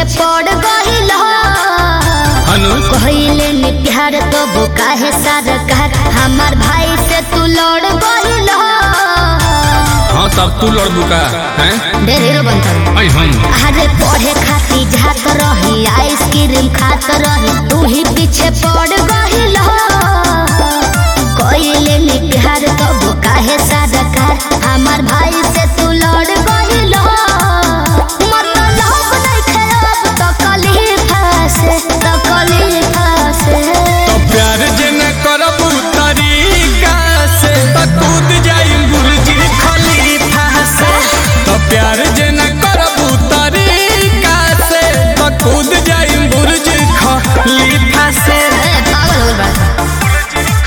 पीछे पड़ गइल हनु कहले नि प्यार तो वो काहे सरकार हमार भाई से तू लड़ गइल हाँ तब तू लड़बू का हैं ढेर हीरो बनता ऐ हम अरे पढ़े खाती जात रही आइसक्रीम खात रही तू ही पीछे पड़ गइल कहले नि प्यार तो वो काहे सरकार हमार भाई से तू लड़ गइल मतलब नहीं खराब तो कली फंसे तो कली फंसे तो प्यार जे न करबू तरीका से तो कूद जाई गुरुजी खलीफा से तो प्यार जे न करबू तरीका से तो कूद जाई गुरुजी खलीफा से ए, पागल हो गइल बा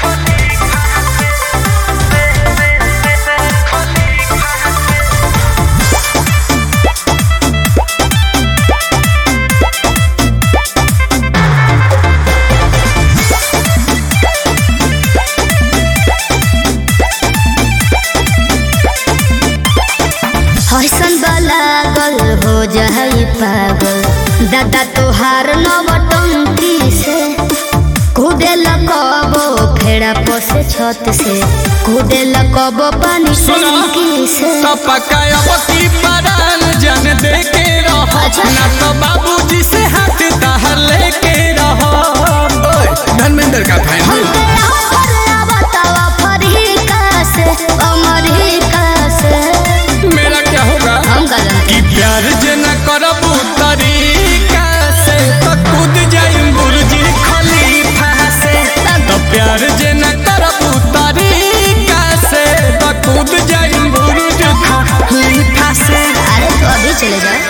हसन लागल हो जाई पागल दादा तोहार नवटंकी से कूदे लगबो फेड़ा पोसे छत से कूदे लगबो पानी सुनो टंकी से तो पकायब की परान जन दे के रहो अच्छा। ना तो बाबूजी से हाथ ताहर लेके रहो धर्मेंद्र का हम फाइनल तेरा पर बतावा फरीका से अमरीका से मेरा क्या होगा हम का जानते कि प्यार जे न करबू तरीका से तो कूद जाई गुरुजी खलीफा से तो प्यार जे न करबू तरीका से तो कूद जाई गुरुजी खलीफा से अरे तो अभी चले जाओ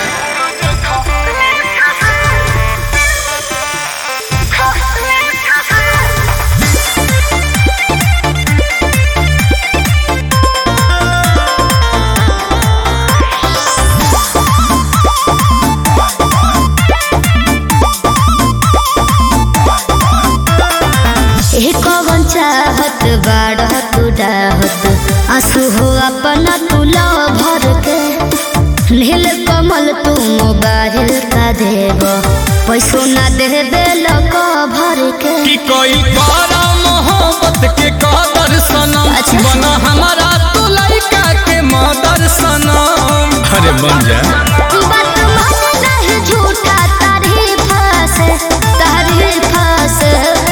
ए कवन चाहत बाड़ तू डाहत आंसू हो अपना तू लो भर के नील कमल तू मोबाइल का देव पैसो ना दे बेल को भर के कि कोई करा मोहब्बत के कदर सनम अच्छा। बना हमारा तू लड़का के मदर सनम अरे बन जा बात मान नहीं झूठा तारीफ से तारीफ से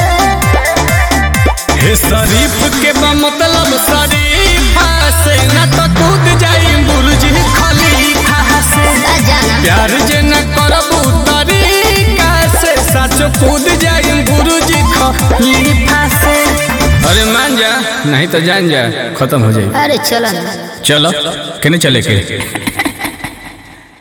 हे शरीफ के बा मतलब शरीफा से न तो कूद जाई बुर्ज खलीफा से जाना प्यार जे न करबू तरीका से सच कूद जाई बुर्ज खलीफा से अरे मान जा नहीं तो जान जा खत्म हो जाएगी अरे चलो ना चलो कहने चले के